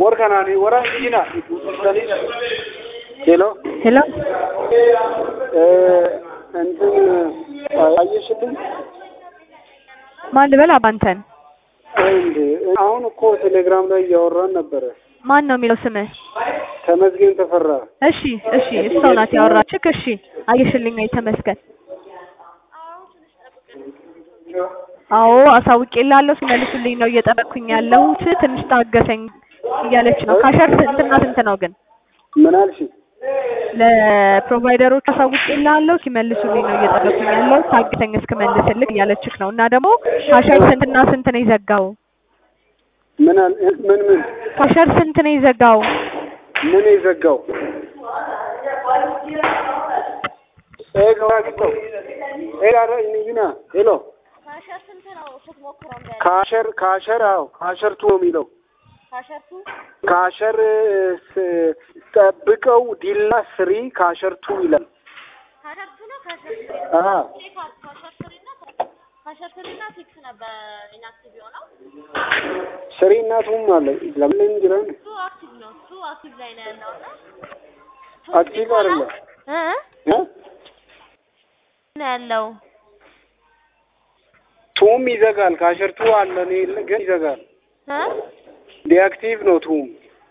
ከናኒ ወራ ጂና ሄሎ ሄሎ እ እንትን አየሽልኝ ማን ልበል? አባንተን እንዴ አሁን እኮ ቴሌግራም ላይ እያወራን ነበረ። ማን ነው የሚለው ስምህ? ተመስገን ተፈራ እሺ እሺ፣ እሷ ናት ያወራችክ። እሺ አየሽልኝ ወይ? ተመስገን። አዎ አሳውቄልሃለሁ። ሲመልሱልኝ ነው እየጠበቅኩኝ ያለሁት። ትንሽ ታገሰኝ እያለች ነው። ካሸር ስንትና ስንት ነው ግን? ምን አልሽ? ለፕሮቫይደሮች አሳውቄልሃለሁ። ሲመልሱልኝ ነው እየጠበቅኩኝ ያለሁት። ታገሰኝ እስክመልስልህ እያለችክ ነው። እና ደግሞ ካሸር ስንትና ስንት ነው የዘጋው? ምን አል ምን ምን ካሸር ስንት ነው የዘጋው? ምን የዘጋው ኤ ገዋግጠው ኤ ጋር ኒና ሄሎ ካሸር ስንት ነው ስትሞክረው? እንደ ካሸር ካሸር አዎ ካሸር ቱ ነው የሚለው ካሸርቱ ካሸር ስ- ጠብቀው ዲላ ስሪ ካሸር ቱ ይላል። ካሸርቱ ነው ካሸር ስሪ አሀ ካሸር ስሪ እና ካሸር ስሪ እና ሲክስ ነበር ኢንአክቲቭ የሆነው ስሪ እና ቱም አለ ለምን እንጅራን እሱ አክቲቭ ነው። እሱ አክቲቭ ላይ ነው ያለው እና አክቲቭ አይደለም እ እ? ነው ያለው ቱም ይዘጋል። ካሸር ቱ አለ እኔ ግን ይዘጋል። እ ዲአክቲቭ ነው ቱም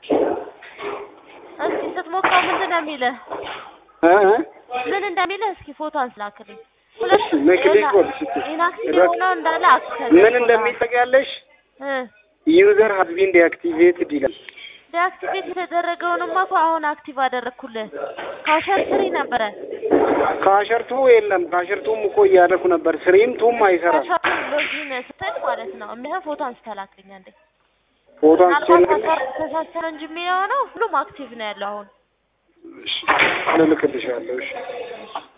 እስኪ ስትሞክረው ምንድን ነው የሚልህ? እ እ? ምን እንደሚልህ እስኪ ፎቶ አንስላክልኝ። ሁለት ነክሊክ ወል ስትይ ኢንአክቲቭ የሆነው እንዳለ አክቲቭ ምን እንደሚጠቅያለሽ እ ዩዘር ሃዝ ቢን ዲአክቲቬትድ ይላል። ዲአክቲቬት የተደረገውንማ እኮ አሁን አክቲቭ አደረግኩልህ። ካሸር ስሪ ነበረ ካሸር ቱ የለም። ካሸር ቱም እኮ እያደረኩ ነበር። ስሪም ቱም አይሰራም። ካሸር ሎጊን ስትል ማለት ነው የሚሆን ፎቶ አንስተላክልኝ አንዴ። ፎቶ ምናልባት አንስቼ ተሳሰረ እንጂ የሚሆነው ሁሉም አክቲቭ ነው ያለው አሁን ልልክልሻለሁ። እሺ